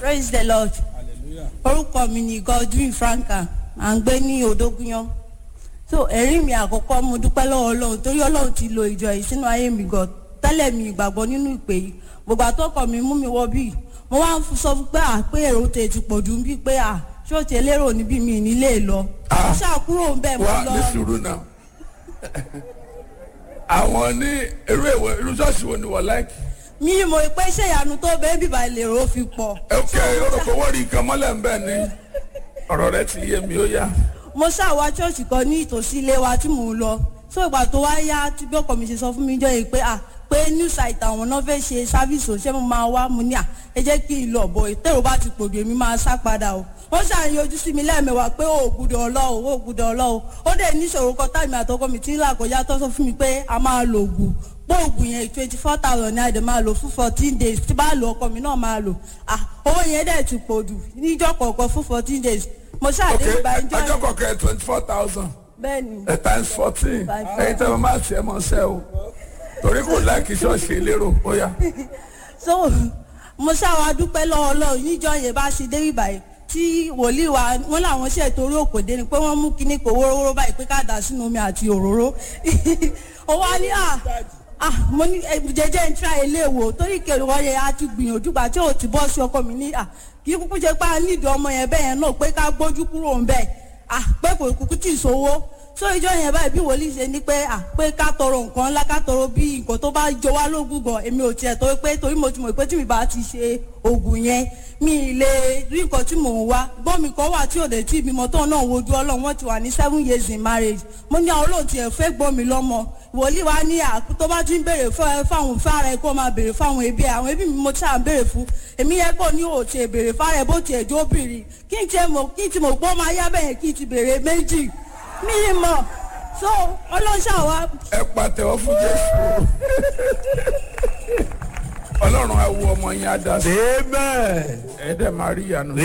praise the lord orúkọ mi ni godwin franka à ń gbé ní odógúnyán so ẹ̀rí mi àkọ́kọ́ mo dúpẹ́ lọ́wọ́ ọlọ́run torí ọlọ́run ti lo ìjọ yìí sínú ayé mi gan tẹ́lẹ̀ mi ìgbàgbọ́ nínú ìpè yìí gbogbo àtọ́kọ̀ mi mú mi wọ bíi mo wá ń sọ fún pé à pé èrò tè ti pọ̀ jù bíi pé à ṣé o ti lérò níbí mi nílé lọ mo ṣàkúrò ń bẹ̀ mo wá lọ ní sùúrù náà àwọn ní irú èwo irú ṣọ́ọ̀ṣì wo ni wọ́n láìkì. mi mo pé ṣé ìyanu tó bẹ́ẹ̀ bíbá lèrò fi pọ̀ ok orúkọ owó rí nǹkan mọ́lẹ̀ ń bẹ̀ ni ọ̀rọ̀ rẹ ti yé mi ó yá. mo ṣàwá ṣọ́ọ̀ṣì kan ní ìtòsí ilé wa tí mò ń lọ so ìgbà tó wá yá tí bí ọkọ mi ṣe sọ fún mi jọ yìí pé à pé new site àwọn náà fẹ́ ṣe sáfíìsì òṣìṣẹ́ mo máa wá mo ní à ẹ jẹ́ kí n lọ bọ̀ ìtẹ̀rù bá ti pòjò èmi máa sá padà o wọ́n ṣàyàn ojú sí mi lẹ́ẹ̀mẹwàá pé ó gbúdọ̀ ọlọ́ọ̀ ó gbúdọ̀ ọlọ́ọ̀ ó dẹ̀ níṣòro kan táìmì àtọkọ mi tí ń là kọjá tó sọ fún mi pé a máa lo ògùn pé ògùn yẹn twenty four thousand ní àdè máa lò fún fourteen days tí bá lo ọkọ mi náà máa lò ah owó yẹn dẹ̀ ti pọ̀ jù níjọ́ kọ̀ọ̀kan fún fourteen days mo ok ṣàdé ìgbà ìjọ ọjọ́ yẹn kọ̀ọ̀kan twenty four thousand bẹ́ẹ̀ ni times fourteen ẹ̀yin tẹ́ mo máa tiẹ̀ mọ́ sẹ́ o torí kò láìkí ṣọ́ọ̀ṣì elérò ó yá. so mo ṣàwà dúpẹ́ lọ́wọ́ ọlọ́run níjọ́ yẹn bá ṣe dé ìbàyẹ̀ tí wòlíì wa wọn làwọn ṣe torí òkòdé ni pé wọ́n mú kinní kò wórówóró báyìí pé ká dà sínú omi àti òróró ó wá ní à ah mo ní eh, jẹjẹ ń tra ilé wò torí kèrè wọn yẹn a ti gbìyànjú gbà tí ò ti bọ́ sí ọkọ mi ní à kí kúkú ṣe pé a nídìí ọmọ yẹn bẹ́ẹ̀ yẹn náà pé ká gbójú kúrò ń bẹ́ẹ̀ ah pé kò kúkú tì í sówó so ìjọ yẹn báyìí bí wòlíì ṣe ní pé à pé ká tọrọ nǹkan ńlá ká tọrọ bí nǹkan tó bá jọ wá lógún gan èmi ò tiẹ̀ torí pé torí mo ti mọ̀ pé tí mi bá ti ṣe oògùn yẹn mi ì lè rí nǹkan tí mò ń wá gbọ́n mi kan wà tí ò dé tí ìbímọ tó náà wojú ọlọ́run wọ́n ti wà ní seven years in marriage mo ní àwọn olóòtú ẹ̀ fẹ́ gbọ́n mi lọ́mọ wòlíì wa ní à tó bá ti ń béèrè fún ẹ fáwọn fára ẹ kó máa béèrè fáwọn ẹbí ẹ àwọn ẹbí mi mo ti à ń béèrè fún èmi yẹ kó ní òòtì béèrè fára ẹ bó tiẹ̀ jó bìrì kí n tiẹ̀ mọ̀ kí n ti mọ̀ gbọ́ máa yá bẹ́yẹn kí n ti béèrè méjì mi ì mọ̀ so ọlọ́ṣà wa ẹ pàtẹ́wọ́ fún jésù ọlọ́run á wo ọmọ yẹn á dá sí amen. ẹ dẹ̀ máa rí ìyanu